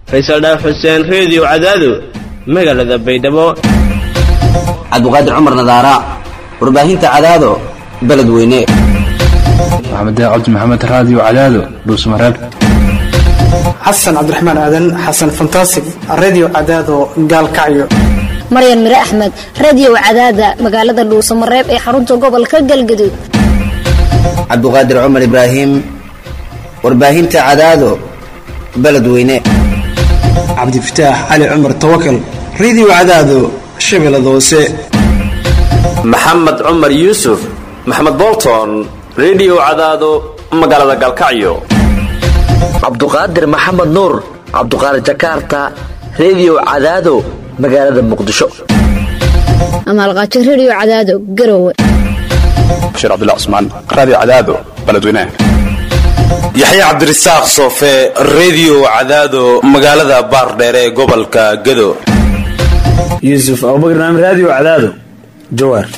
faysal dhaaf xuseen reediyo cadaado magaalada baydhabo cabdiqaadir cumar nadaara warbaahinta cadaado beledweyne maxamed cabdi maxamed raadiyo cadaado dhuusmareeb xasan cabdiraxmaan aadan xasan fantasig redio cadaado gaalkacyo maryan mire axmed radio cadaada magaalada dhuusamareeb ee xarunta gobolka galgaduud cabdiqaadir cumar ibraahim warbaahinta cadaado beledweyne cabdifataax cali cumar tawakal redio cadaado shabeellada hoose maxamed cumar yuusuf maxamed bolton redio cadaado magaalada gaalkacyo cabduqaadir maxamed nuur cabduqaadir jakarta redio cadaado magaalada muqdisho amaalqaajo radio cadaado garowe bashiir cabdilla cusmaan raadiyo cadaado beledweynaha yaxya cabdirasaaq soofe redio cadaado magaalada baardheere ee gobolka gado yuusuf abubakar naam raadiyo cadaado jawaar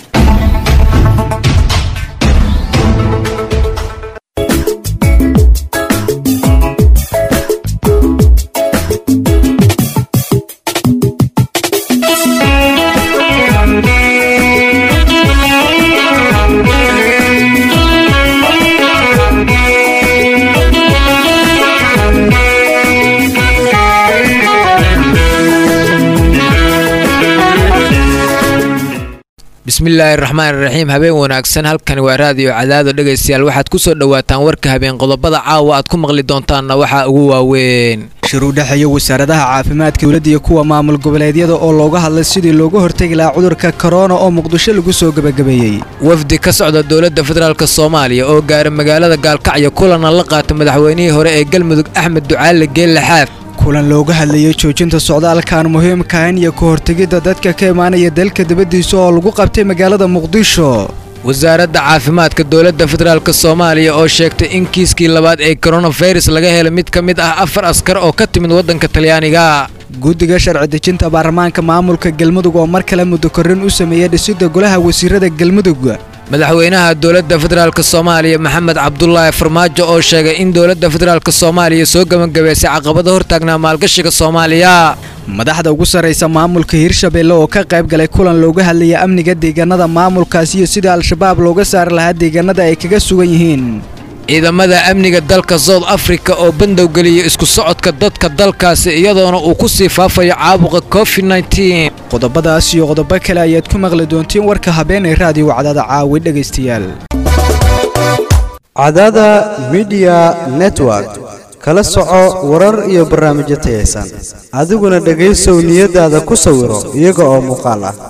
bismillaahi raxmaan iraxiim habeen wanaagsan halkani waa raadiyo cadaado dhegaystayaal waxaad ku soo dhowaataan warka habeen qodobada caawa aad ku maqli doontaanna waxaa ugu waaweyn shir u dhexeeya wasaaradaha caafimaadka dowladda iyo kuwa maamul goboleedyada oo looga hadlay sidii looga hortegi lahaa cudurka korona oo muqdisho lagu soo gebagabeeyey wafdi ka socda dowladda federaalk soomaaliya oo gaara magaalada gaalkacyo kulana la qaata madaxweynihii hore ee galmudug axmed ducaale geelle xaaf kulan looga hadlayay joojinta socdaalkan muhiimkahan iyo ka hortegidda dadka ka imaanaya dalka dibaddiisa oo lagu qabtay magaalada muqdisho wasaaradda caafimaadka dowladda federaalk soomaaliya oo sheegtay in kiiskii labaad ee koronafirus laga helay mid ka mid ah afar askar oo ka timid waddanka talyaaniga guddiga sharci dejinta baarlamaanka maamulka galmudug oo mar kale muddo korrin u sameeyey dhisidda golaha wasiirada galmudug madaxweynaha dowladda federaalk soomaaliya maxamed cabdulaahi farmaajo oo sheegay in dowladda federaalk soomaaliya soo gebagabaysay caqabado hortaagnaa maalgashiga soomaaliya madaxda ugu sarraysa maamulka hirshabelle oo ka qayb galay kulan looga hadlaya amniga deegaanada maamulkaas iyo sidii al-shabaab looga saari lahaa deegaanada ay kaga sugan yihiin ciidamada amniga dalka south africa oo bandow geliyay isku socodka dadka dalkaasi iyadoona uu ku sii faafayo caabuqa covid nteen qodobadaas iyo qodobo kale ayaad ku maqli doontiin warka habeenay raadiyo cadaada caawi dhegaystayaal cadaada midiya network kala soco warar iyo barnaamijyo tayaysan adiguna dhegaysow niyadaada ku sawiro iyaga oo muuqaal ah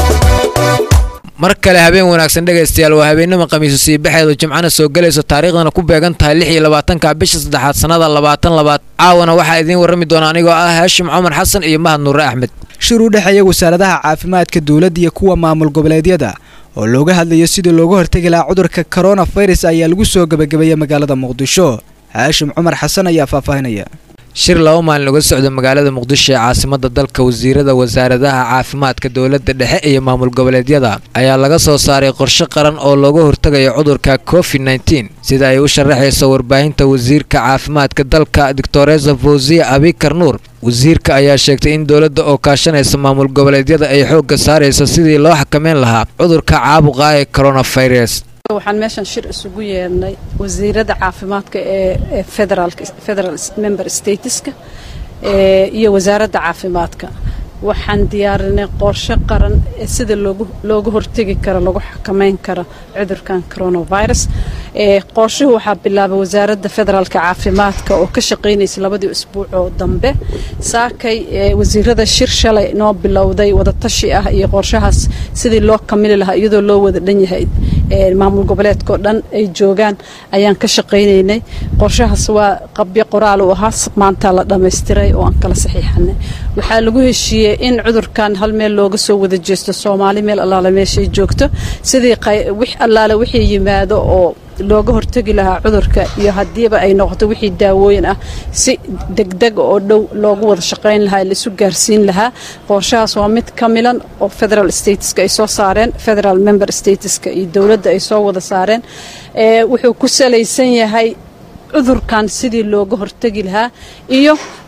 mar kale habeen wanaagsan dhegaystayaal waa habeenimo khamiisu sii baxeedu jimcana soo gelayso taariikhdana ku beegan tahay lix iyo labaatanka bisha saddexaad sannada labaatan labaad caawana waxaa idiin warrami doona anigoo ah haashim cumar xasan iyo mahad nuure axmed shir u dhexeeya wasaaradaha caafimaadka dowladda iyo kuwa maamul goboleedyada oo looga hadlayo sidii looga hortegi lahaa cudurka koronafirus ayaa lagu soo gebagabeeyey magaalada muqdisho haashim cumar xasan ayaa faahfaahinaya shir laba maalin uga socda magaalada muqdisho ee caasimada dalka wasiirada wasaaradaha caafimaadka dowladda dhexe iyo maamul goboleedyada ayaa laga soo saaray qorshe qaran oo looga hortegayo cudurka covid nteen sida ay u sharaxayso warbaahinta wasiirka caafimaadka dalka doctoresa fawziya abikar nuur wasiirka ayaa sheegtay in dowladda oo kaashanaysa maamul goboleedyada ay xoogga saarayso sidii loo xakameyn lahaa cudurka caabuqa ee coronafirus waxaan meeshan shir isugu yeedhnay wasiirada caafimaadka ee federal member stateska iyo wasaaradda caafimaadka waxaan diyaarinay qorshe qaran ee sida looga hortegi karo lagu xakameyn karo cudurkan coronavirus qorshuhu waxaa bilaabay wasaaradda federaalka caafimaadka oo ka shaqaynaysa labadii usbuuc oo dambe saakay wasiirada shir shalay noo bilowday wadatashi ah iyo qorshahaas sidii loo kamili lahaa iyadoo loo wada dhan yahay maamul goboleedkao dhan ay joogaan ayaan ka shaqaynaynay qorshahaas waa qabyo qoraal u ahaa maanta la dhammaystiray oo aan kala saxiixanay waxaa lagu heshiiyey in cudurkan hal meel looga soo wada jeesto soomaali meel allaale meeshay joogto sidii wix allaale wixii yimaado oo looga hortegi lahaa cudurka iyo haddiiba ay noqoto wixii daawooyin ah si degdeg oo dhow loogu wada shaqayn lahaa laisu gaarsiin lahaa qorshahaas waa mid ka milan oo federal stateska ay soo saareen federal member stateska iyo dowladda ay soo wada saareen wuxuu ku salaysan yahay cudurkan sidii looga hortegi lahaa iyo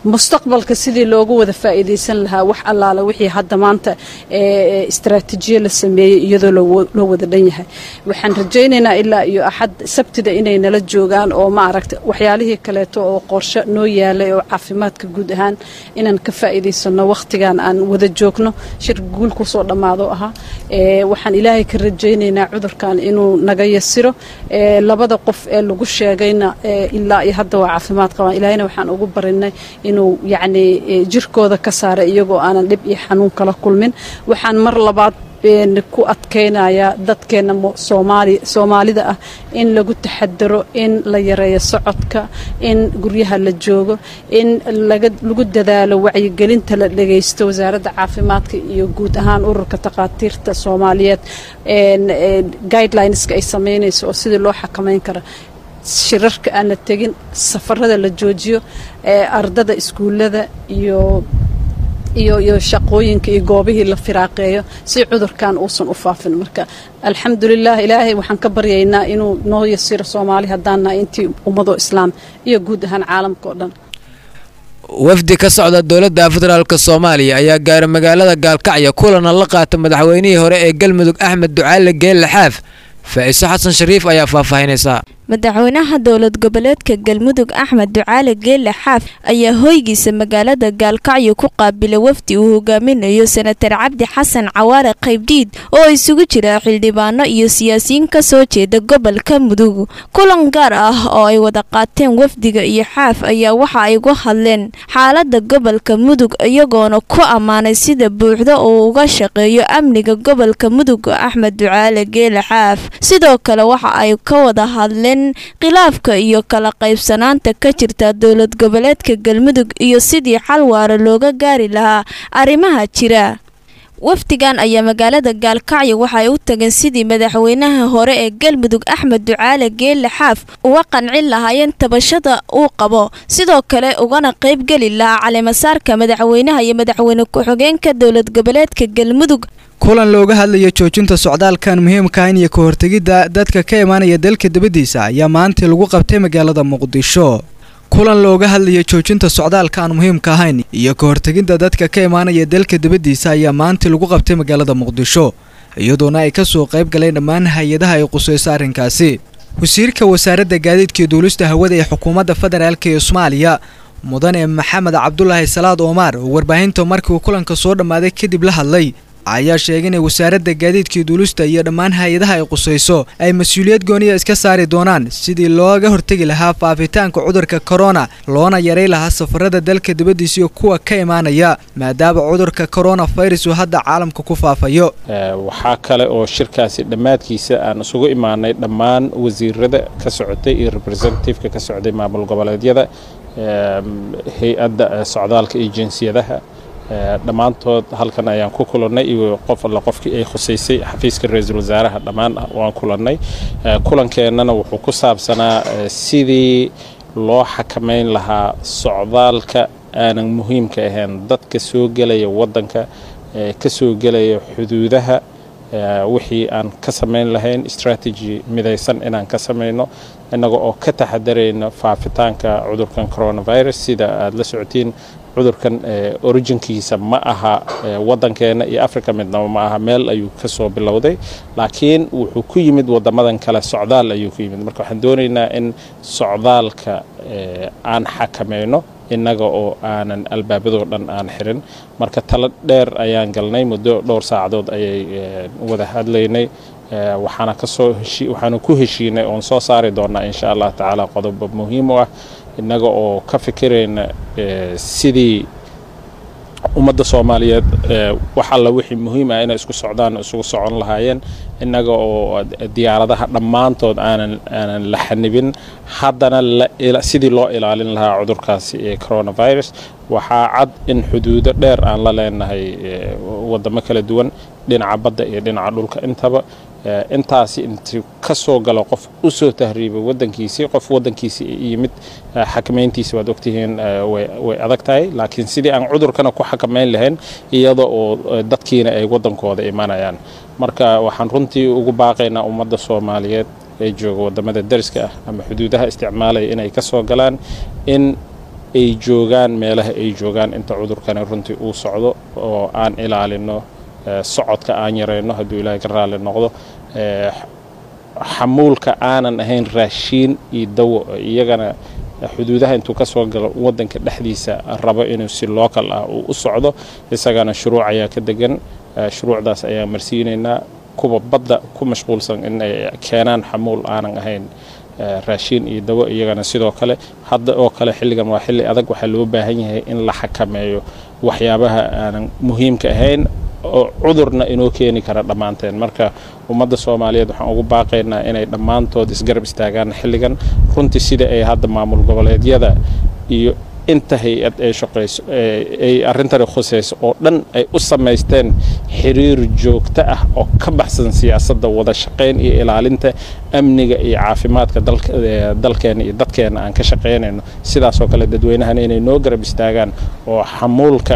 mustaqbalka sidii loogu wada faa'iidaysan lahaa wax allaala wixii hadda maanta istaraatiijiye la sameeyey iyadoo loo wada dhan yahay waxaan rajaynaynaa ilaa iyo axad sabtida inay nala joogaan oo ma aragta waxyaalihii kaleeto oo qorshe noo yaalay oo caafimaadka guud ahaan inaan ka faa'iidaysano wakhtigan aan wada joogno shir guul kusoo dhammaado ahaa waxaan ilaahay ka rajaynaynaa cudurkan inuu naga yasiro labada qof ee lagu sheegayna ilaa iyo hadda waa caafimaad qabaan ilaahayna waxaan ugu barinay inuu yacni jirkooda ka saaray iyagoo aanan dhib iyo xanuun kala kulmin waxaan mar labaad ku adkaynayaa dadkeena soomaali soomaalida ah in lagu taxadaro in la yareeyo socodka in guryaha la joogo in lagu dadaalo wacyigelinta la dhagaysto wasaaradda caafimaadka iyo guud ahaan ururka takhaatiirta soomaaliyeed guidelineska ay samaynayso oo sidii loo xakamayn kara shirarka aan la tegin safarada la joojiyo ardada iskuullada iyo iyo iyo shaqooyinka iyo goobihii la firaaqeeyo si cudurkan uusan u faafin marka alxamdulilah ilaahay waxaan ka baryaynaa inuu noo yasiro soomaali haddaan nahay intii ummadoo islaam iyo guud ahaan caalamka oo dhan wafdi ka socda dowladda federaalk soomaaliya ayaa gaaray magaalada gaalkacyo kulana la qaata madaxweynihii hore ee galmudug axmed ducaale geelle xaaf faa'iiso xasan shariif ayaa faahfaahinaysaa madaxweynaha dowlad goboleedka galmudug axmed ducaale geelle xaaf ayaa hoygiisa magaalada gaalkacyo ku qaabilay wafdi uu hogaaminayo senatar cabdi xasan cawaare qaybdhiid oo isugu jira xildhibaano iyo siyaasiyiin ka soo jeeda gobolka mudug kulan gaar ah oo ay wada qaateen wafdiga iyo xaaf ayaa waxa ay uga hadleen xaalada gobolka mudug iyagoona ku ammaanay sida buuxda uu uga shaqeeyo amniga gobolka mudug axmed ducaale geelle xaaf sidoo kale waxa ay ka wada hadleen khilaafka iyo kala qaybsanaanta ka jirta dowlad goboleedka galmudug iyo sidii xal waara looga gaari lahaa arrimaha jira wafdigan ayaa magaalada gaalkacyo waxay u tageen sidii madaxweynaha hore ee galmudug axmed ducaale geelle xaaf uga qancin lahaayeen tabashada uu qabo sidoo kale ugana qaybgeli lahaa caleemasaarka madaxweynaha iyo madaxweyne ku-xigeenka dowlad goboleedka galmudug kulan looga hadlayo joojinta socdaalkan muhiimka in iyo ka hortegidda dadka ka imaanaya dalka dibaddiisa ayaa maantii lagu qabtay magaalada muqdisho kulan looga hadlayo joojinta socdaalka aan muhiimka ahayn iyo ka hortegidda dadka ka imaanaya dalka dibaddiisa ayaa maantii lagu qabtay magaalada muqdisho iyadoona ay ka soo qayb galeen dhammaan hay-adaha ay qusayso arrinkaasi wasiirka wasaaradda gaadiidka iyo duulista hawada ee xukuumadda federaalk ee soomaaliya mudane maxamed cabdulaahi salaad oomar oo warbaahinta markii uu kulanka soo dhammaaday kadib la hadlay ayaa sheegay inay wasaaradda gaadiidkii duulista iyo dhammaan hay-adaha ay qusayso ay mas-uuliyad gooniya iska saari doonaan sidii looga hortegi lahaa faafitaanka cudurka korona loona yaray lahaa safarada dalka dibaddiisa iyo kuwa ka imaanaya maadaama cudurka korona virus uu hadda caalamka ku faafayo waxaa kale oo shirkaasi dhammaadkiisa aan isugu imaanay dhammaan wasiirada ka socotay iyo representativeka ka socday maamul goboleedyada hay-adda socdaalka iyo jinsiyadaha dhammaantood halkan ayaan ku kulannay iyo qof alla qofkii ay khusaysay xafiiska ra-iisul wasaaraha dhammaan waan kulannay kulankeenana wuxuu ku saabsanaa sidii loo xakamayn lahaa socdaalka aanan muhiimka ahayn dadka soo gelaya waddanka ka soo gelaya xuduudaha wixii aan ka samayn lahayn strategy midaysan inaan ka samayno innaga oo ka taxadarayno faafitaanka cudurkan coronavirus sida aada la socotiin cudurkan originkiisa ma aha waddankeena iyo africa midnaba ma aha meel ayuu ka soo bilowday laakiin wuxuu ku yimid waddamadan kale socdaal ayuu ku yimid marka waxaan doonaynaa in socdaalka aan xakamayno innaga oo aanan albaabadoo dhan aan xirin marka talo dheer ayaan galnay muddo dhowr saacadood ayay wada hadlaynay waxaana kasoo waxaanu ku heshiinay oon soo saari doonaa insha allah tacaala qodobo muhiim u ah innaga oo ka fikirayna sidii ummadda soomaaliyeed wax alla wixii muhiim ah inay isku socdaan isugu socon lahaayeen innaga oo diyaaradaha dhammaantood aanan aanan la xanibin haddana sidii loo ilaalin lahaa cudurkaasi ee coronavirus waxaa cad in xuduudo dheer aan la leenahay waddamo kala duwan dhinaca badda iyo dhinaca dhulka intaba intaasi intuu ka soo galo qof u soo tahriibay waddankiisii qof waddankiisii yimid xakamayntiisi waad ogtihiin way adag tahay laakiin sidii aan cudurkana ku xakamayn lahayn iyada oo dadkiina ay waddankooda imanayaan marka waxaan runtii ugu baaqaynaa ummadda soomaaliyeed ee jooga waddamada dariska ah ama xuduudaha isticmaalaya inay ka soo galaan in ay joogaan meelaha ay joogaan inta cudurkani runtii uu socdo oo aan ilaalino socodka aan yarayno hadduu ilaahay ka raalli noqdo xamuulka aanan ahayn raashiin iyo dawo iyagana xuduudaha intuu ka soo galo waddanka dhexdiisa rabo inuu si local ah uu u socdo isagana shuruuc ayaa ka degan shuruucdaas ayaan marsiinaynaa kuwa badda ku mashquulsan in ay keenaan xamuul aanan ahayn raashiin iyo dawo iyagana sidoo kale hadda oo kale xilligan waa xilli adag waxaa loo baahan yahay in la xakameeyo waxyaabaha aanan muhiimka ahayn oo cudurna inoo keeni kara dhammaanteen marka ummadda soomaaliyeed waxaan ugu baaqaynaa inay dhammaantood isgarab istaagaan xilligan runtii sida ay hadda maamul goboleedyada iyo inta hay-ad ay shaqayso ay arrintani khusayso oo dhan ay u samaysteen xiriir joogto ah oo ka baxsan siyaasadda wada shaqayn iyo ilaalinta amniga iyo caafimaadka dalkeena iyo dadkeena aan ka shaqaynayno sidaasoo kale dadweynahana inay noo garab istaagaan oo xamuulka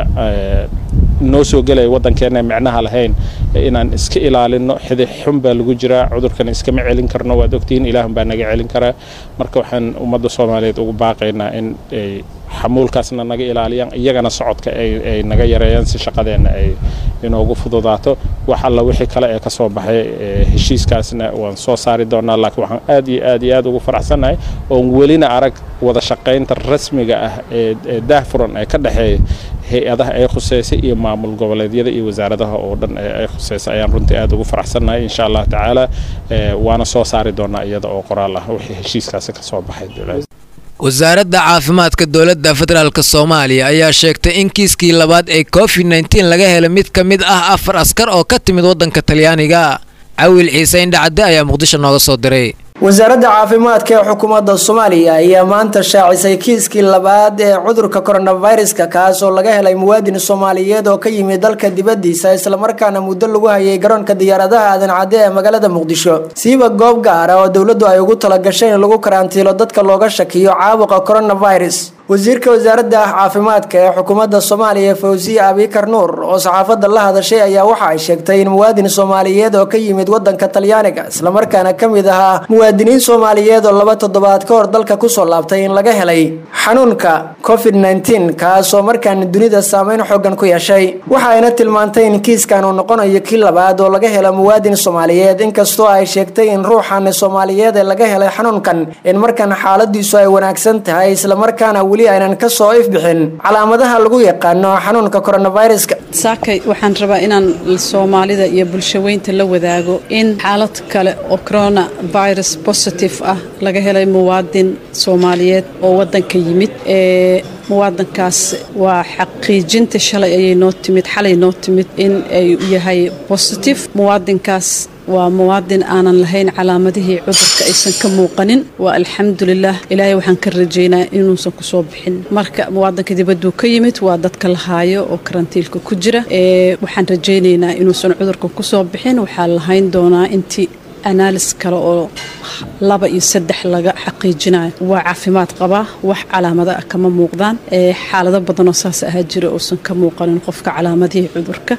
noo soo gelaya waddankeena micnaha lahayn inaan iska ilaalino xidix xun baa lagu jiraa cudurkan iskama celin karno waad ogtihiin ilaahun baa naga celin karaa marka waxaan ummadda soomaaliyeed ugu baaqaynaa in ay xamuulkaasna naga ilaaliyaan iyagana socodka ay naga yareeyaan si shaqadeenna ay inoogu fududaato wax alla wixii kale ee ka soo baxay heshiiskaasna waan soo saari doonaa laakiin waxaan aad iyo aad iyo aad ugu faraxsannahay oon welina arag wada shaqaynta rasmiga ah ee daahfuran ee ka dhexeeya hay-adaha ay khuseysay iyo maamul goboleedyada iyo wasaaradaha oo dhan ay khuseysay ayaan runtii aad ugu faraxsannahay insha allah tacaala waana soo saari doonaa iyada oo qoraal ah wixii heshiiskaasi ka soo baxay wasaaradda caafimaadka dowladda federaalk soomaaliya ayaa sheegtay in kiiskii labaad ee covid nteen laga helay mid ka mid ah afar askar oo ka timid waddanka talyaaniga cawil ciise indhacadde ayaa muqdisho nooga soo diray wasaaradda caafimaadka ee xukuumadda soomaaliya ayaa maanta shaacisay kiiskii labaad ee cudurka koronaviruska kaas oo laga helay muwaadin soomaaliyeed oo ka yimid dalka dibadiisa islamarkaana muddo lagu hayay garoonka diyaaradaha aadan cadde ee magaalada muqdisho siiba goob gaar ah oo dowladdu ay ugu talagashay in lagu karantiilo dadka looga shakiyo caabuqa coronavirus wasiirka wasaaradda caafimaadka ee xukuumadda soomaaliya fawsiye abikar nuur oo saxaafadda la hadashay ayaa waxa ay sheegtay in muwaadin soomaaliyeed oo ka yimid wadanka talyaaniga islamarkaana ka mid ahaa muwaadiniin soomaaliyeed oo laba toddobaad ka hor dalka kusoo laabtay in laga helay xanuunka covid nteen kaasoo markaana dunida saameyn xoogan ku yeeshay waxa ayna tilmaantay in kiiskan uu noqonayo kii labaad oo laga helo muwaadin soomaaliyeed inkastoo ay sheegtay in ruuxan soomaaliyeed ee laga helay xanuunkan in markan xaaladiisu ay wanaagsan tahay islamarkaana aynan ka soo ifbixin calaamadaha lagu yaqaano xanuunka coronaviruska saakay waxaan rabaa inaan soomaalida iyo bulshaweynta la wadaago in xaalad kale oo coronavirus positive ah laga helay muwaadin soomaaliyeed oo wadanka yimid ee muwaadankaas waa xaqiijinta shalay ayay noo timid xalay noo timid in ay yahay positive muwaadinkaas waa muwaadin aanan lahayn calaamadihii cudurka aysan ka muuqanin waa alxamdulilah ilaahay waxaan ka rajaynaa inuusan kusoo bixin marka muwaadinka dibaduu ka yimid waa dadka la haayo oo karantiilka ku jira waxaan rajaynaynaa inuusan cudurka kusoo bixin waxaa lahayn doonaa intii analis kale oo laba iyo saddex laga xaqiijinayo waa caafimaad qabaa wax calaamado ah kama muuqdaan xaalado badanoo saas ahaa jira uusan ka muuqanin qofka calaamadihii cudurka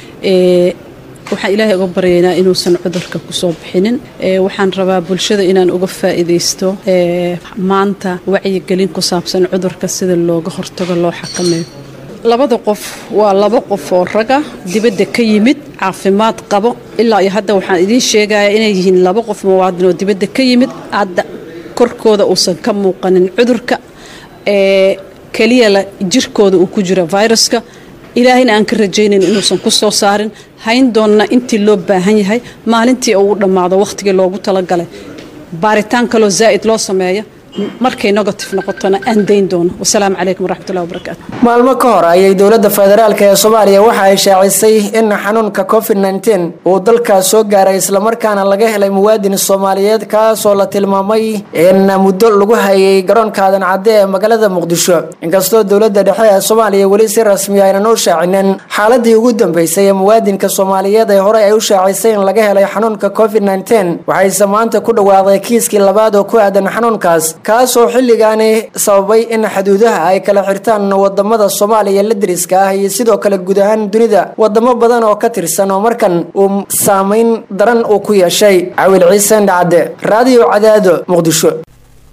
waxaan ilaahay uga baryaynaa inuusan cudurka kusoo bixinin waxaan rabaa bulshada inaan uga faa'iidaysto maanta wacyigelin ku saabsan cudurka sida looga hortago loo xakameeyo labada qof waa laba qof oo raga dibadda ka yimid caafimaad qabo ilaa iyo hadda waxaan idiin sheegayaa inay yihiin laba qof muwaadin oo dibadda ka yimid hadda korkooda uusan ka muuqanin cudurka ee keliya la jirkooda uu ku jiro viruska ilaahayna aan ka rajaynayn inuusan ku soo saarin hayn doonna intii loo baahan yahay maalintii uu dhammaado wakhtigii loogu talagalay baaritaan kaloo zaa'id loo sameeya markay negative noqotona aan dayn doono wasalaamu calaykum waraxmatullahi wabarakaatu maalmo ka hor ayay dowladda federaalk ee soomaaliya waxa ay shaacisay in xanuunka covid nteen uu dalkaas soo gaaray islamarkaana laga helay muwaadin soomaaliyeed kaasoo la tilmaamay in muddo lagu hayay garoonka aadan cadde ee magaalada muqdisho inkastoo dowladda dhexe ee soomaaliya weli si rasmi aynan u shaacinin xaaladii ugu dambeysay ee muwaadinka soomaaliyeed ee horey ay u shaacisay in laga helay xanuunka covid nteen waxayse maanta ku dhawaaqday kiiskii labaad oo ku aadan xanuunkaas kaasoo xilligaani sababay in xuduudaha ay kala xirtaan wadamada soomaaliya la deriska ah iyo sidoo kale guud ahaan dunida wadamo badan oo ka tirsan oo markan uu saameyn daran uu ku yeeshay cawil ciise ndhacadde raadiyo cadaado muqdisho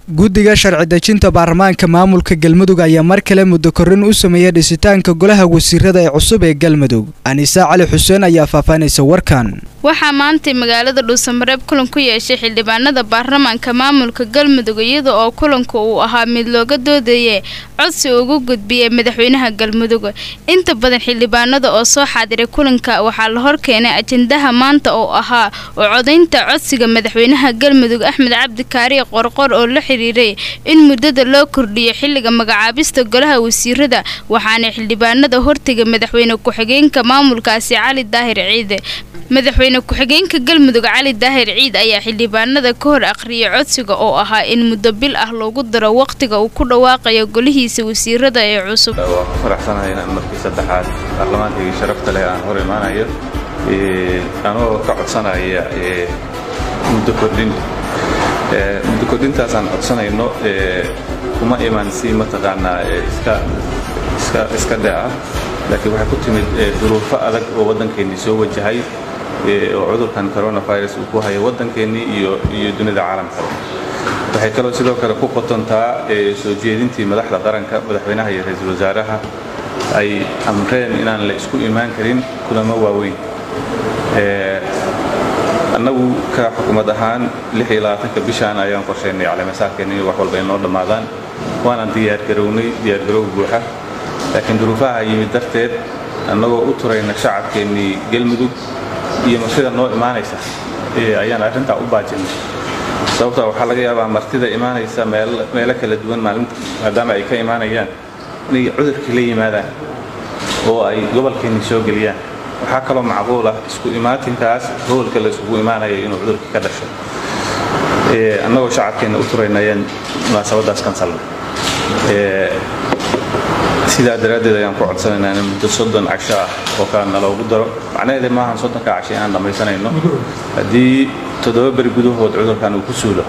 guddiga sharci dejinta baarlamaanka maamulka galmudug ayaa mar kale muddo korrin u sameeyey dhisitaanka golaha wasiirada ee cusub ee galmudug aniise cali xuseen ayaa faahfaahinaysa warkan waxaa maantay magaalada dhuusamareeb kulan ku yeeshay xildhibaanada baarlamaanka maamulka galmudug iyada oo kulanku uu ahaa mid looga doodayay codsi ugu gudbiyey madaxweynaha galmudug inta badan xildhibaanada oo soo xaadiray kulanka waxaa la horkeenay ajendaha maanta oo ahaa oo codaynta codsiga madaxweynaha galmudug axmed cabdi kaariye qorqor oo la xiriiray in muddada loo kordhiyo xilliga magacaabista golaha wasiirada waxaana xildhibaanada hortega madaxweyne ku-xigeenka maamulkaasi cali daahir ciide madaxweyne ku-xigeenka galmudug cali daahir ciid ayaa xildhibaanada ka hor aqriyay codsiga oo ahaa in muddo bil ah loogu daro waqtiga uu ku dhawaaqayo golihiisa wasiirada ee cusub waa ku faraxsanahay inaan markii saddexaad baarlamaankayga sharafta leh aan hor imaanayo anoo ka codsanaya muddo kordhin muddo kordhintaasaan codsanayno kuma iman si mataqaanaa iska dhee ah laakiin waxay ku timid duruufo adag oo waddankeennii soo wajahay oo cudurkan coronavirus uu ku hayo waddankeennii iyo iyo dunida caalamkaba waxay kaloo sidoo kale ku qotontaa soo jeedintii madaxda qaranka madaxweynaha iyo ra-iisul wasaaraha ay amreen inaan la isku imaan karin kulamo waaweyn annagu ka xukuumad ahaan bishaan ayaan qorshaynay caleemasaarkeenna in wax walba inoo dhammaadaan waanaan diyaargarownay diyaargarow buuxa laakiin duruufaha yimid darteed annagoo u turayna shacabkeennii galmudug iyo martida noo imaanaysa ayaan arrintaa u baajinay sababtaa waxaa laga yaabaa martida imaanaysa meelo kala duwan maalinta maadaama ay ka imaanayaan inay cudurkii la yimaadaan oo ay gobolkeennii soo geliyaan waxaa kaloo macquul ah isku imaatinkaas howlka la isugu imaanaya inuu cudurkii ka dhasho annagoo shacabkeenna u turayna ayaan munaasabadaas kansalna sidaa daraaddeed ayaan ku codsanaynaa in muddo soddon casho ah oo kale naloogu daro macnaheeda maahan soddonka casho inaan dhammaysanayno haddii toddoba beri gudahood cudurkan uu ku suulo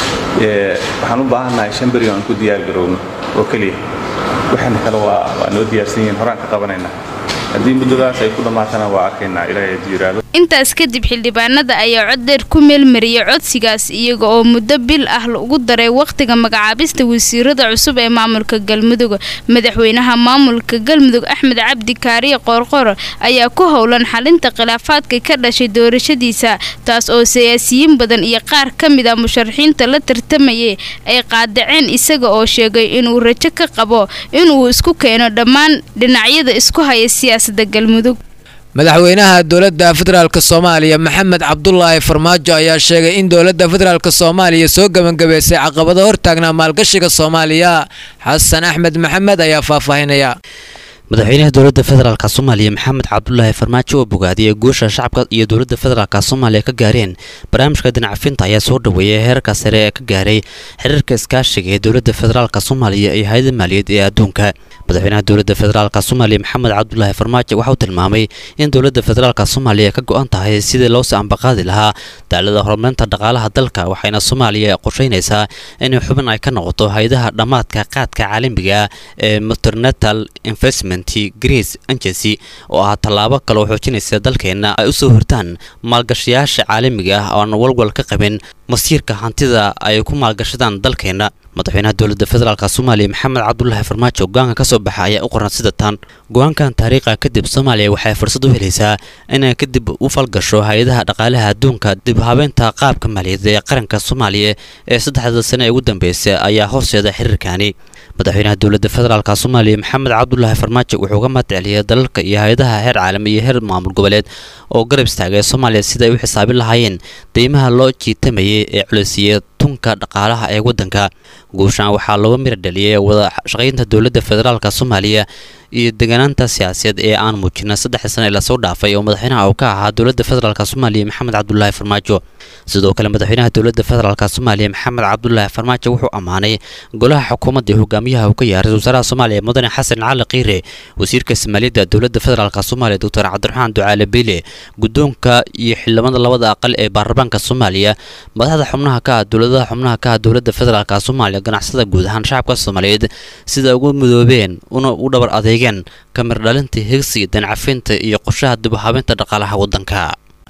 waxaan u baahannahay shan beri aan ku diyaargarowno oo keliya waxaana kale waa waa noo diyaarsan yihiin horaan ka qabanaynaa haddii muddadaas ay ku dhammaatana waa arkaynaa ilaahay haddii yiraahdo intaas kadib xildhibaanada ayaa cod dheer ku meelmariyay codsigaas iyaga oo muddo bil ah ugu daray wakhtiga magacaabista wasiirada cusub ee maamulka galmudug madaxweynaha maamulka galmudug axmed cabdi kaariye qoorqor ayaa ku howlan xalinta khilaafaadka ka dhashay doorashadiisa taas oo siyaasiyiin badan iyo qaar ka mid a musharaxiinta la tartamayay ay qaadaceen isaga oo sheegay inuu rajo ka qabo inuu isku keeno dhammaan dhinacyada isku haya siyaasadda galmudug madaxweynaha dowladda federaalk soomaaliya maxamed cabdulaahi farmaajo ayaa sheegay in dowladda federaalk soomaaliya soo gebangabeysay caqabado hortaagnaa maalgashiga soomaaliya xasan axmed maxamed ayaa faahfaahinaya madaxweynaha dowladda federaalk soomaaliya maxamed cabdulaahi farmaajo oo bogaadiyay guusha shacabka iyo dowladda federaalk soomaaliya ka gaareen barnaamijka dinacafinta ayaa soo dhaweeyay heerka sare ee ka gaaray xiriirka iskaashiga ee dowladda federaalk soomaaliya iyo hay-ada maaliyaed ee adduunka madaxweynaha dowladda federaalk soomaaliya maxamed cabdulaahi farmaajo waxauu tilmaamay in dowladda federaalk soomaaliya ka go-an tahay sidii loosii ambaqaadi lahaa daalada horumarinta dhaqaalaha dalka waxayna soomaaliya qorsheynaysaa inay xubin ay ka noqoto hay-adaha dhammaadka qaadka caalamiga ee meternatal investment greece agency oo ah tallaabo kaloo xoojinaysa dalkeenna ay u soo hortaan maalgashayaasha caalamiga ah oo aan walwal ka qabin masiirka hantida ay ku maalgashadaan dalkeenna madaxweynaha dowladda federaalk soomaaliya maxamed cabdulaahi farmaajo go-aanka ka soo baxa ayaa u qoran sida tan go-aankan taariikha kadib soomaaliya waxay fursad u helaysaa inay kadib u falgasho hay-adaha dhaqaalaha adduunka dib habeynta qaabka maaliyadeed ee qaranka soomaaliya ee saddexda sane ee ugu dambeysay ayaa hoosteeda xiriirkaani madaxweynaha dowladda federaalk soomaaliya maxamed cabdulaahi farmaajo wuxuu uga mahadceliyay dalalka iyo hay-adaha heer caalami iyo heer maamul goboleed oo garab istaagay soomaaliya sida ay u xisaabin lahaayeen deymaha loo jiitamayay ee culeysiiyey tunka dhaqaalaha ee waddanka guushaan waxaa looga mira dhaliyay wada shaqaynta dowladda federaalk soomaaliya iyo deganaanta siyaasadeed ee aan muujina saddex sane ee lasoo dhaafay oo madaxweynaha uu ka ahaa dowladda federaalk soomaaliya maxamed cabdulaahi farmaajo sidoo kale madaxweynaha dowladda federaalk soomaaliya maxamed cabdulaahi farmaajo wuxuu ammaanay golaha xukuumadda hogaamiyaha uu ka yahay ra-isul wasaaraha soomaaliya mudane xasan cali kiire wasiirka soomaaliyadda dowladda federaalk soomaaliya doctor cabdiraxmaan ducaale beyle guddoonka iyo xildhibada labada aqal ee baarlamaanka soomaaliya madaxda xubnaha ka ah dowladaha xubnaha ka ah dowladda federaalk soomaaliya ganacsada guud ahaan shacabka soomaaliyeed sida ugu midoobeen una u dhabar adeegeen kamir dhalinta higsiga dancafinta iyo qorshaha dib u habeynta dhaqaalaha waddanka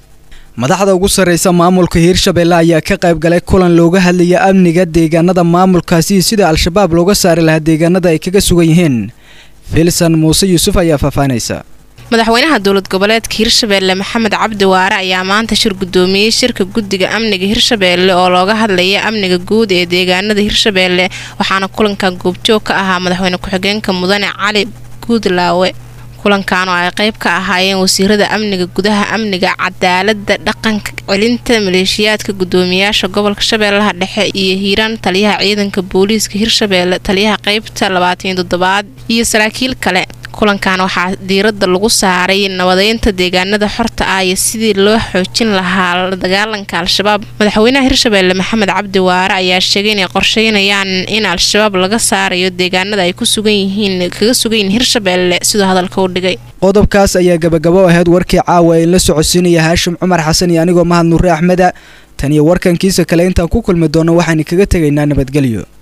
madaxda ugu sarreysa maamulka hiirshabeelle ayaa ka qayb galay kulan looga hadlaya amniga deegaanada maamulkaasi sida al-shabaab looga saari lahaa deegaanada ay kaga sugan yihiin filsan muuse yuusuf ayaa faahfaahinaysa madaxweynaha dowlad goboleedka hirshabeelle maxamed cabdi waare ayaa maanta shir gudoomiyey shirka guddiga amniga hirshabeelle oo looga hadlaya amniga guud ee deegaanada hirshabeelle waxaana kulankan goobjoog ka ahaa madaxweyne ku-xigeenka mudane cali guudlaawe kulankan oo ay qayb ka ahaayeen wasiirada amniga gudaha amniga cadaalada dhaqanka celinta maleeshiyaadka gudoomiyaasha gobolka shabeellaha dhexe iyo hiiraan taliyaha ciidanka booliiska hirshabeelle taliyaha qaybta labaatan toddobaad iyo saraakiil kale kulankan waxaa diiradda lagu saaray nabadeynta deegaanada xorta ah iyo sidii loo xoojin lahaa la dagaalanka al-shabaab madaxweynaha hirshabeelle maxamed cabdi waare ayaa sheegay inay qorsheynayaan in al-shabaab laga saarayo deegaanada ay ku sugan yihiin kaga sugan yihiin hirshabeelle siduu hadalka u dhigay qodobkaas ayaa gabagabo ahayd warkii caawa ee la socodsiinaya haashim cumar xasan iyo anigoo mahad nuure axmeda tan iyo warkankiisa kale intaan ku kulmi doono waxaynu kaga tegaynaa nabadgelyo